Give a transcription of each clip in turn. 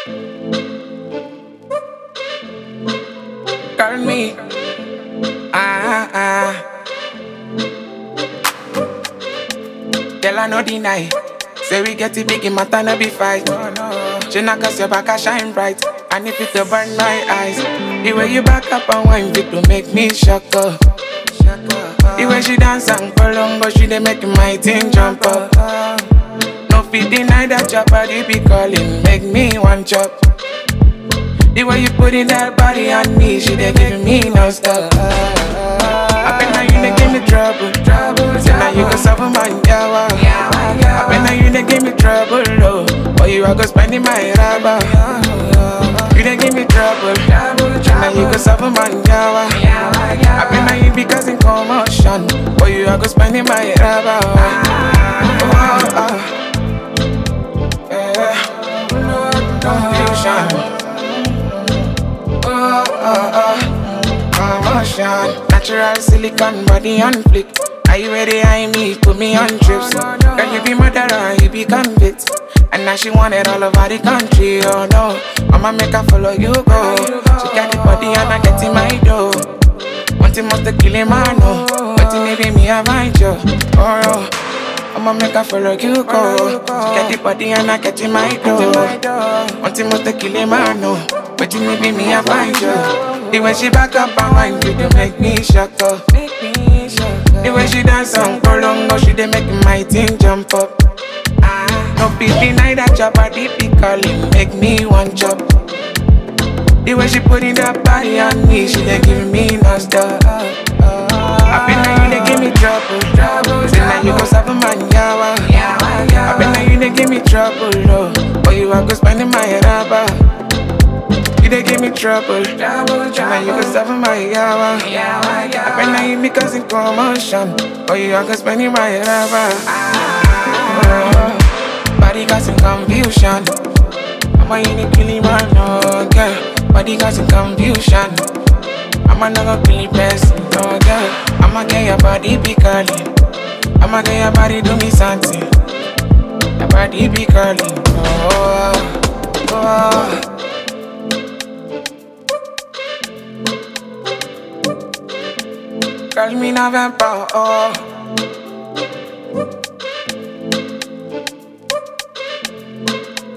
Call me. Ah, ah. Girl, I no deny. Say we get it big in matter, no be fight. She knock cause your back, I shine bright. And if it to burn my eyes. The way you back up and wine, it to make me shock up. The way she dance and colongo, she dey make my thing jump up. No fit deny that your body be calling, make me one chop. The way you put in that body on me, she dey give me no stop. I bet now you dey give me trouble, trouble. Say now you go suffer my yawa. I bet now you dey give me trouble, oh. But you are go spending my rubber. You dey give me trouble, trouble. Now you go suffer my yawa. I bet now you be causing commotion. But you are go spending my rubber. Oh, oh, yeah. Confusion. Oh, oh, oh. Commotion. Natural silicon body on flick. Are you ready? I me, put me on trips. Girl, you be murderer, you be convict. And now she want it all over the country, oh no. I'ma make her follow you go. She got the body and I get in my dough. One thing must kill him, I know. But it maybe me, I find you. Oh, oh. I'ma make her follow you go. She got the body and I get in my dough. One thing must kill him, I know. But it maybe me, I find you. The way she back up and wine, you dey make me shock up. The way she dance and prolongo, she dey make my thing jump up. Ah, no fit deny that your body be calling, make me one chop. The way she put in that body on me, she dey give me no stop. I been now you dey give me trouble, trouble. Say now you go suffer my yawa. I been now you dey give me trouble, oh. But you are go spending my rubber. You dey give me trouble, trouble. Now you go suffer my yawa. I been now you be causing commotion, but you are go spending my rubber. Oh, body causing confusion. I'm a unique killing man, no girl. Body causing confusion. I'm a never really best, no girl. I'ma get your body be calling. I'ma get your body do me something. Your body be calling. Oh, oh. Call me November, oh.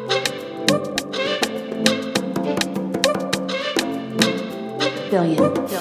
billion.